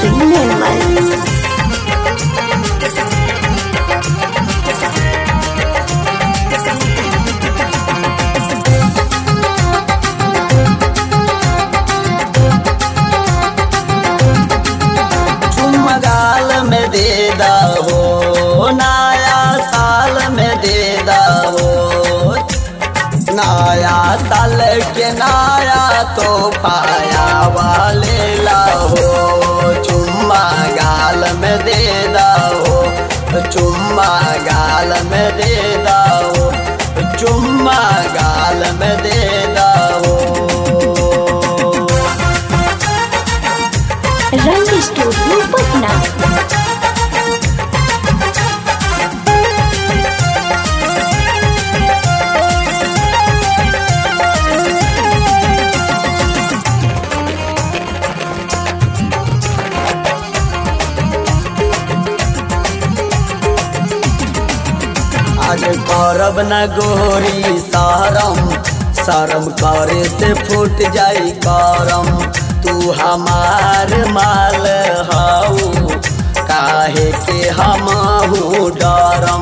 Recording Nirmal. चुमगाल में दे दहो नया साल में दे दहो नया साल के नया तो पाया वाले लाहो चुम्मा गाल में दे दहो चुम्मा गाल में दे दहो चुम्मा गाल में दे दहो रंग स्टूडियो पटना आज करब न गोरी शरम शरम करे से फूट जाई करम तू हमार माल हऊ काहे के हम डरम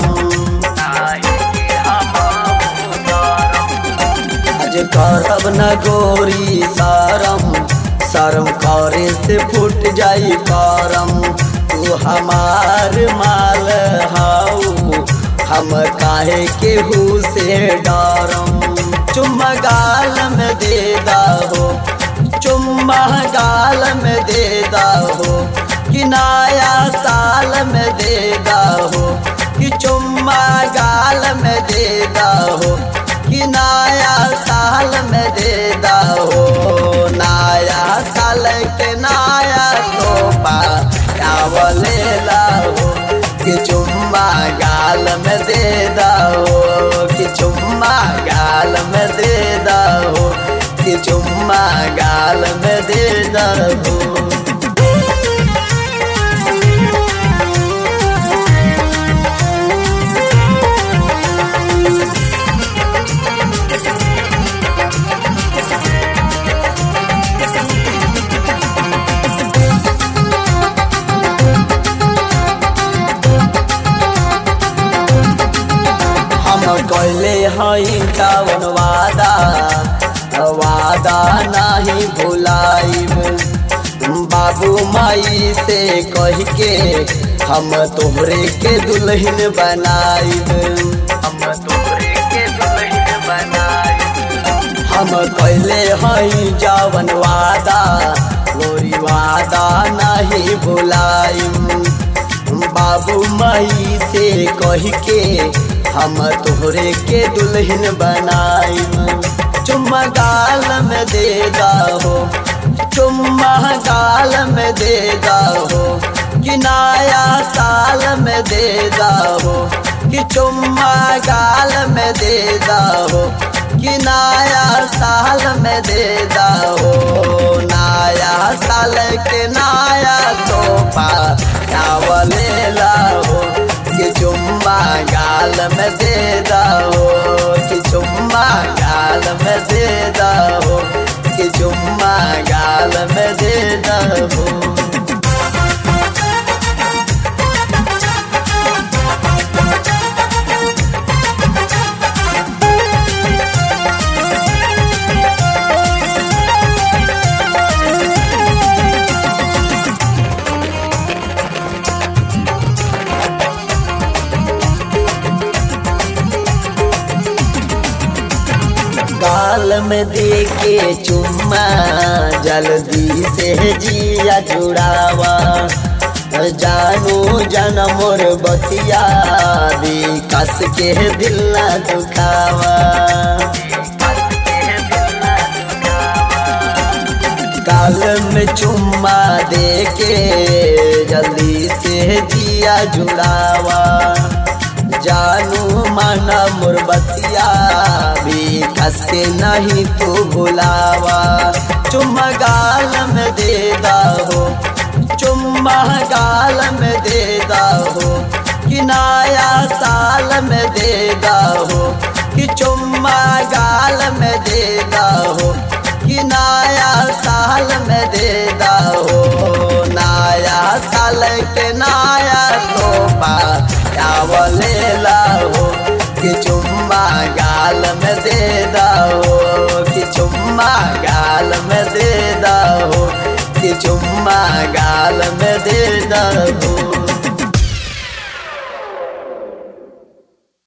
आज करब न गोरी शरम शरम करे से फूट जाई करम तू हमार माल हऊ हम काहे केहू से डरम चुम्मा गाल में दे दहो चुम्मा गाल में दे दहो कि नया साल में दे दहो कि चुम्मा गाल में दे दहो कि नया साल में दे दहो नया साल के नया तोहफा चावले लाहो कि चुम्मा गाल में दे दहो कि चुम्मा गाल में दे दहो कि चुम्मा गाल में दे दहो हम कैले हई कवन वादा वादा नहीं भुलाइब बाबू माई से कह के हम तोहरे के दुल्हन बनाइब हम तोहरे के दुल्हन बनाइब हम कैले हई जवन वादा गोरी वादा नहीं भुलाइब बाबू माई से कह के हम तोहरे के दुल्हन बनाइम चुम्मा गाल में दे दहो चुम्मा गाल में दे दहो कि नया साल में दे दहो कि चुम्मा गाल में दे दहो कि नया साल में दे दहो नया साल के नया तोहफा चावले लाहो कि चुम्मा गाल में दे दहो कि चुम्मा गाल में दे दहो कि चुम्मा गाल में दे दहो गाल में दे के चुम्मा जल्दी से जिया जुड़ावा जानू जन मोर बतिया दी कस के दिल न दुखावा गाल में चुम्मा दे के जल्दी से जिया जुड़ावा जानू माना मुरबतिया भी कस के नहीं तू भुलावा चुम्मा गाल में दे दहो चुम्मा गाल में दे दहो कि नया साल में दे दहो कि चुम्मा गाल में दे दहो कि नया साल में दे दहो नया के नाया तोहफा चावले लाओ कि चुम्मा गाल में दे दो